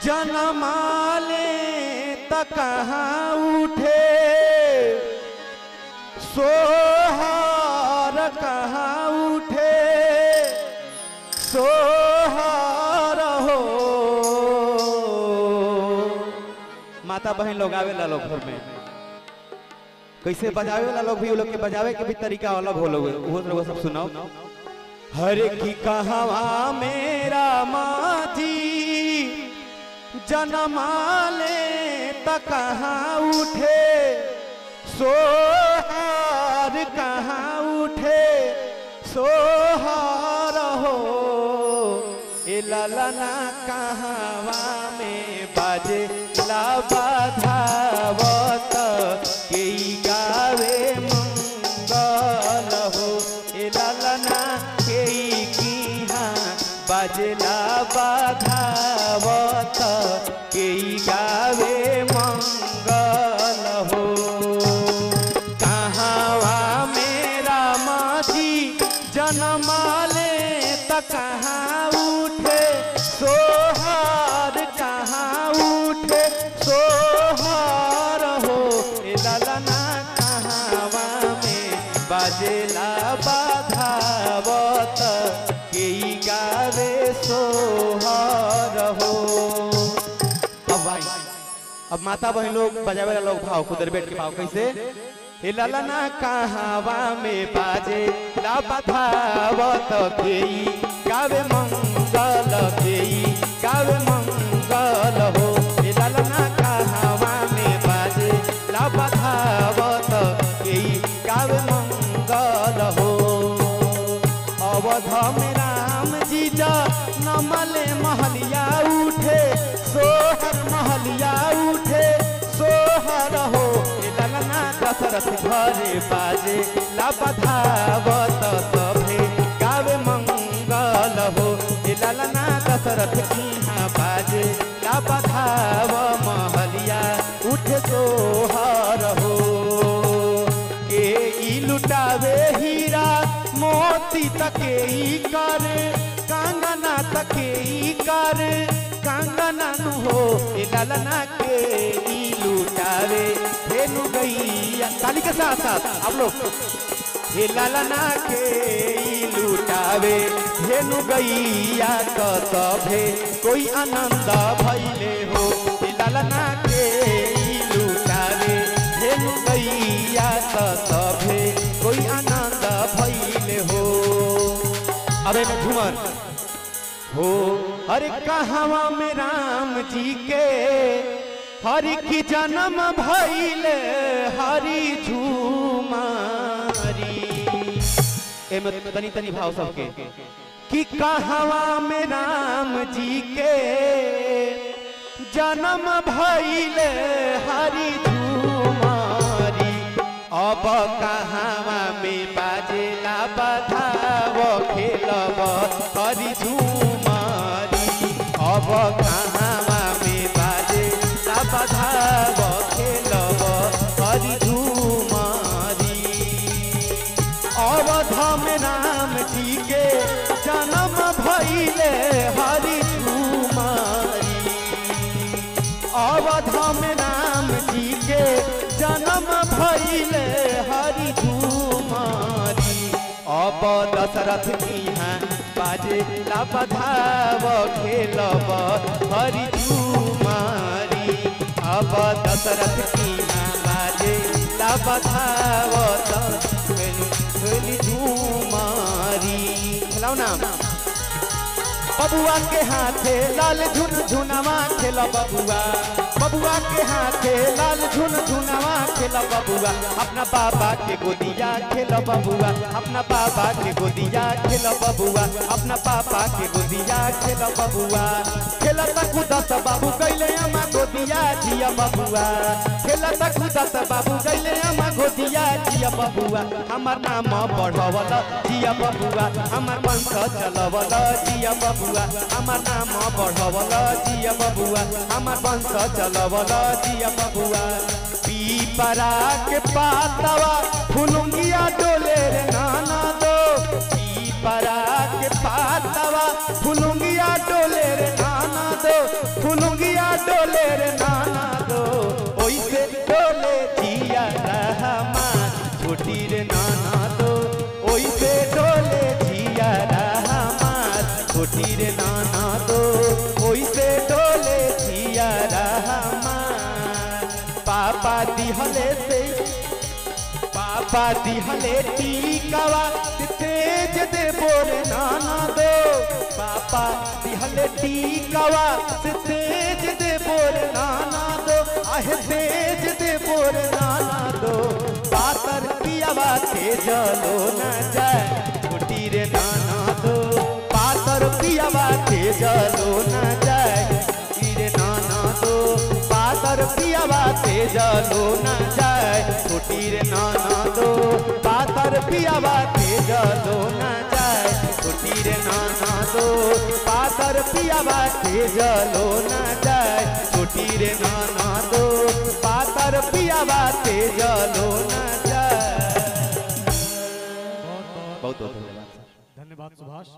जनमाले त कहाँ उठे सोहर कहाँ उठे सोहर हो माता बहन लोग आवेला लोग घर में कैसे बजावे वाला लोग भी वो लोग के बजावे के भी तरीका अलग हो लोग वो लोग सब सुनाओ हरे की कहवा मेरा माजी जनमाले त कहाँ उठे सोहार कहाँ उठे सोहार हो ए ललना कहवा में बाजे ला बाधावत के गावे मंगल हो ए ललना के किहा बाजला बाधावत के गावे मंगल हो कहाँवा मेरा माजी जनमाले त कहाँ उठे सोहार कहाँ उठे सोहार हो ए ललना कहाँवा में बाजेला बाधावत के गावे सोहार हो अब भाई अब माता बहन लोग बजावे वाला लोग भाव खुदर बैठ के भाव कैसे हे ललना कहावा में बाजे ला बधावत केई गावे मंगल केई गावे मंगल हो हे ललना कहावा में बाजे ला बधावत केई गावे मंगल हो अवध में राम जी जा नमले महलिया उठे सोहर महलिया उठे सोहर हो ए ललना दशरथ घरे बाजे ला बधावत सभे गावे मंगल हो ए ललना दशरथ किहाँ बाजे ला बधाव महलिया उठे सोहर हो के ई लुटावे हीरा मोती तके ई कर कंगना तके ई कर कंगना नु हो ए ललना के ई लुटावे धेनु गैया ताली के साथ साथ आप लोग हे ललना के ई लुटावे धेनु गैया क सभे कोई आनंद भइले हो हे ललना के ई लुटावे धेनु गैया क सभे कोई आनंद भइले हो अबे में झूमर हो अरे कहवा में राम जी के हरि की जन्म भइले हरि झूमारी एमे तनी तनी भाव सबके कि कहवा में राम जी के जन्म भइले हरि झूमारी अब कहवा में बाजेला बधाव खेलब हरि झूमारी अब कहवा में बाजेला बधाव खेलब हरि झूमारी अवध में राम जी के जन्म भइले हरि झूमारी अवध में राम जी के जन्म भइले हरि झूमारी अब दशरथ यहाँ बाजे ला बधाव खेलब हरि झूमारी अब दशरथ यहाँ बाजे ला बधाव खेली झूमारी खेलाओ ना बबुआ के हाथे लाल झुन झुनवा खेला बबुआ बबुआ के हाथे लाल झुन झुनवा खेला बबुआ अपना बाबा के गोदिया खेला बबुआ अपना बाबा के गोदिया खेला बबुआ अपना पापा के गोदिया खेला बबुआ खेला तक दस बाबू कैले अमा गोदिया जिया बबुआ खेला तक दस बाबू कैले अमा गोदिया जिया बबुआ हमार नाम बढ़वल जिया बबुआ हमार वंश चलवल जिया बबुआ हमार नाम बढ़वल जिया बबुआ हमार वंश चलवल जिया बबुआ पीपरा के पातवा फुलुंगिया डोले रे नाना दो पीपरा के पातवा फुलुंगिया डोले रे नाना दो फुलुंगिया डोले रे नाना दो ओइसे डोले जिया रहमान छोटी रे नाना दो ओइसे डोले जिया रहमान छोटी रे नाना दो ओइसे डोले जिया रहमान पापा दिहले से पापा दिहले टीकावा तेज दे बोर नाना दो पापा दिहले टीकावा तेज दे बोर नाना दो आहे तेज दे बोर नाना दो पातर पियावा तेज लो न जाए छोटी रे नाना दो पातर पियावा तेज लो न जाए छोटी रे नाना दो पातर पियावा तेज लो न जाए छोटी रे नाना दो पातर पियावा तेज लो न जाए छोटी रे नाना दो पातर पियावा तेज लो न जाए छोटी रे नाना दो पातर पियावा तेज लो न जाए बहुत बहुत धन्यवाद धन्यवाद सुभाष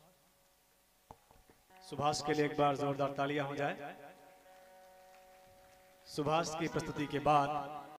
सुभाष के लिए एक बार जोरदार तालियां हो जाए सुभाष की प्रस्तुति के बाद